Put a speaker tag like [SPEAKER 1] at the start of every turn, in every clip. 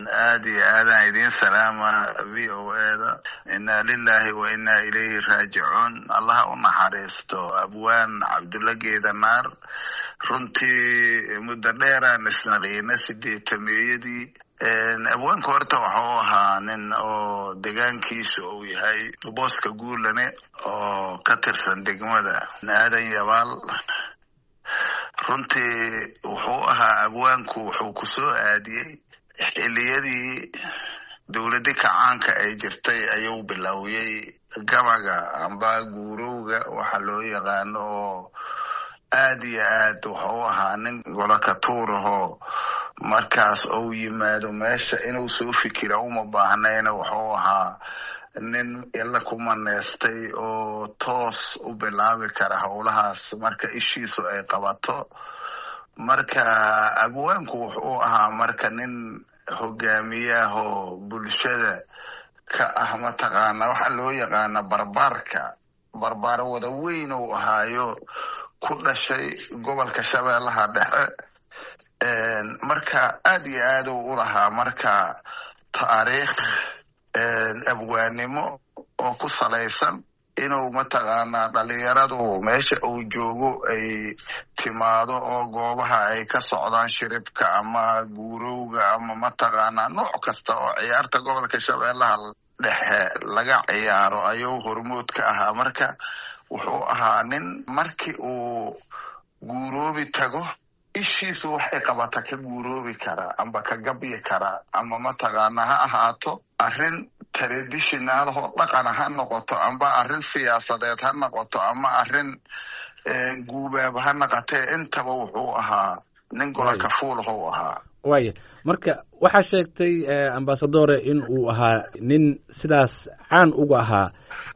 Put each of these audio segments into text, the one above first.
[SPEAKER 1] aada iyo aadaan idiin salaama v o eda inna lilahi wa inna ilayhi raajicuun allaha u naxariisto abwaan cabdulla geedanaar runtii muddo dheeraan isnaqiina sideetameeyadii abwaanka horta waxau ahaa nin oo degaankiisa uu yahay booska guulane oo ka tirsan degmada aadan yabaal runtii wuxuu ahaa abwaanku wuxuu ku soo aadiyey xiliyadii dowladi kacaanka ay jirtay ayuu bilowyey gabaga amba guurowga waxa loo yaqaano oo aad iyo aad wuxuu ahaa nin golokatuurahoo markaas ou yimaado meesha inuu soo fikira uma baahnayna wuxuu ahaa nin ila ku maneystay oo toos u bilaabi kara howlahaas marka ishiisu ay qabato marka abwaanku wuxuu ahaa marka nin hogaamiyahoo bulshada ka ah mataqaana waxa loo yaqaana barbaarka barbaar wada weyn uu ahaayo ku dhashay gobolka shabeellaha dhexe marka aad iyo aad uu u lahaa marka taariikh abwaanimo oo ku salaysan inuu mataqaanaa dhalinyaradu meesha uu joogo ay timaado oo goobaha ay ka socdaan shiribka ama guurowga ama mataqaanaa nooc kasta oo ciyaarta gobolka shabeellaha dhexe laga ciyaaro ayuu hormood ka ahaa marka wuxuu ahaa nin markii uu guuroobi tago ishiisu waxay qabata ka guuroobi karaa amba ka gabyi karaa ama mataqaana ha ahaato arrin traditionaalahoo dhaqana ha noqoto amba arrin siyaasadeed ha noqoto ama arrin guubaab ha naqatee intaba wuxuu ahaa nin golaka fuulahou ahaa
[SPEAKER 2] waaya marka waxaa sheegtay ambasadore in uu ahaa nin sidaas caan uga ahaa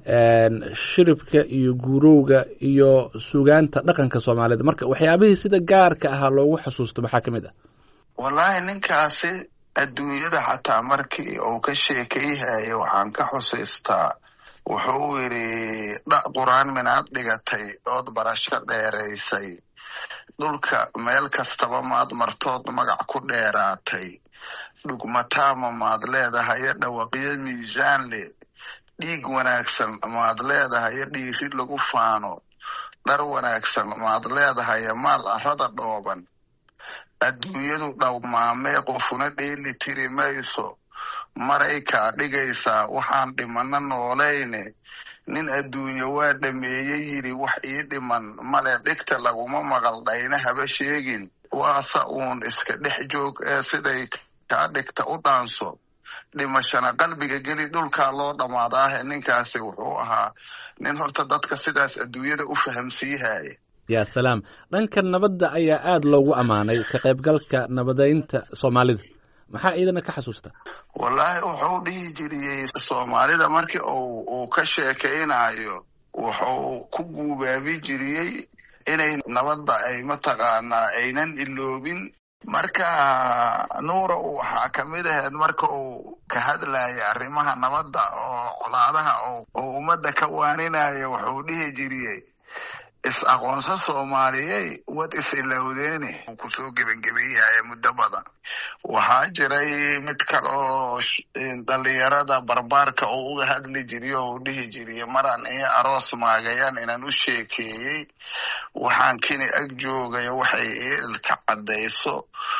[SPEAKER 2] shiribka iyo guurowga iyo sugaanta dhaqanka soomaalida marka waxyaabihii sida gaarka ahaa loogu xasuusto maxaa ka mid ah
[SPEAKER 1] wallaahi ninkaasi adduunyada xataa markii uu ka sheekayhaya waxaan ka xusiistaa wuxuu yidhi dha qur-aan minaad dhigatay ood barasho dheeraysay dhulka meel kastaba maad martood magac ku dheeraatay dhugmataama maad leedahayo dhawaqyo miisaan le dhiig wanaagsan maad leedahayo dhiiri lagu faano dhar wanaagsan maad leedahayo maal arrada dhooban adduunyadu dhawmaamee qofuna dheeli tiri mayso maray kaa dhigaysaa waxaan dhimano noolayne nin adduunye waa dhameeyey yidhi wax ii dhiman male dhigta laguma maqal dhayna haba sheegin waase uun iska dhex joog ee siday kaa dhigta u dhaanso dhimashana qalbiga geli dhulkaa loo dhammaadaahe ninkaasi wuxuu ahaa nin horta dadka sidaas adduunyada u fahamsiihaya
[SPEAKER 2] ya salaam dhanka nabadda ayaa aada loogu ammaanay ka qaybgalka nabadeynta soomaalida maxaa iidana ka xasuusta
[SPEAKER 1] wallaahi wuxuu dhihi jiriyey soomaalida markii uu ka sheekaynayo wuxuu ku guubaabi jiriyey inay nabadda ay mataqaanaa aynan iloobin marka nuura waxaa kamid ahayd marka uu ka hadlaya arrimaha nabadda oo colaadaha oo ummadda ka waaninaya wuxuu dhihi jiriyey is-aqoonso soomaaliyey wad is-ilowdeene uu kusoo gebangebayahaya muddo badan waxaa jiray mid kale oo dhalinyarada barbaarka uu uga hadli jiriy oo uu dhihi jiriy maraan iyo aroos maagayaan inaan u sheekeeyey waxaan kini ag joogayo waxay ii ilka caddayso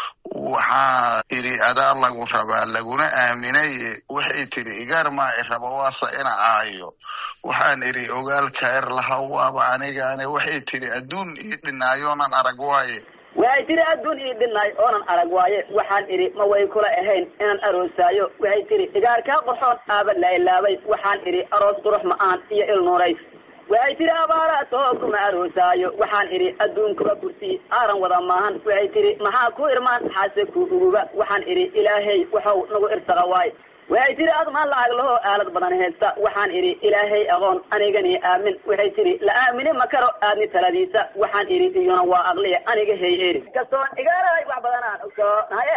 [SPEAKER 1] waxaa idhi adaa lagu rabaa laguna aaminaye waxay tidhi igaar maa i rabo waase ina aayo waxaan idhi ogaal kayr lahaw waaba anigaane waxay tidhi adduun ii dhinaayoonan arag waaye
[SPEAKER 3] waxay tidhi adduun ii dhinaay oonan arag waaye waxaan idhi ma way kula ahayn inaan aroosaayo waxay tidhi igaarkaa qorxoon aaba lailaabay waxaan idhi aroos qurux ma-aan iyo il nuurays waxay tidhi abaaraatoo kuma aroosaayo waxaan idhi adduunkuba kursi aaran wada maahan waxay tidhi maxaa ku irmaan xaase ku uguba waxaan idhi ilaahay waxau nagu irsaqa waay waxay tidhi admaan lacag lahoo aalad badan haysta waxaan idhi ilaahay aqoon anigani aamin waxay tidhi la aamini ma karo aadni taladiisa waxaan idhi iyuna waa aqliya aniga hey eri kastoon igaaray wax badanaan ogsoonahay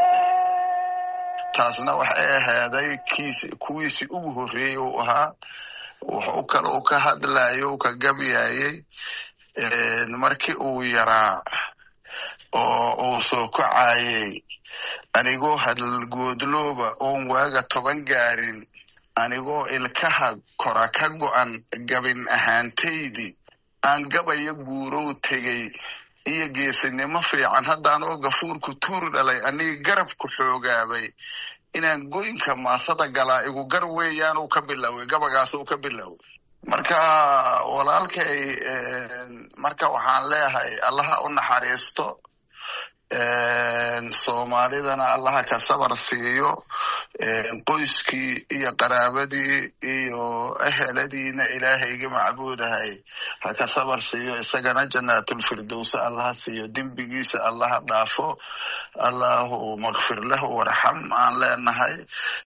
[SPEAKER 1] taasna waxay ahaaday kiis kuwiisii ugu horreeyey uu ahaa wuxuu kale u ka hadlayo u ka gabyayey markii uu yaraa oo uu soo kacayay anigoo hadalgoodlooba oon waaga toban gaarin anigoo ilkaha kora ka go'an gabin ahaantaydii aan gabaya guurow tegey iyo geesinimo fiican haddaan oo gafuurku tuur dhalay anigi garabku xoogaabay inaan goynka maasada galaa igu gar weeyaan uu ka biloway gabagaas uu ka biloway marka walaalkay marka waxaan leeyahay allaha u naxariisto soomaalidana allaha ka sabar siiyo qoyskii iyo qaraabadii iyo eheladiina ilaahayga macbuudahay ha ka sabar siiyo isagana jannaatulfirdowsa allaha siiyo dembigiisa allaha dhaafo allahu makfir lahu warxam aan leenahay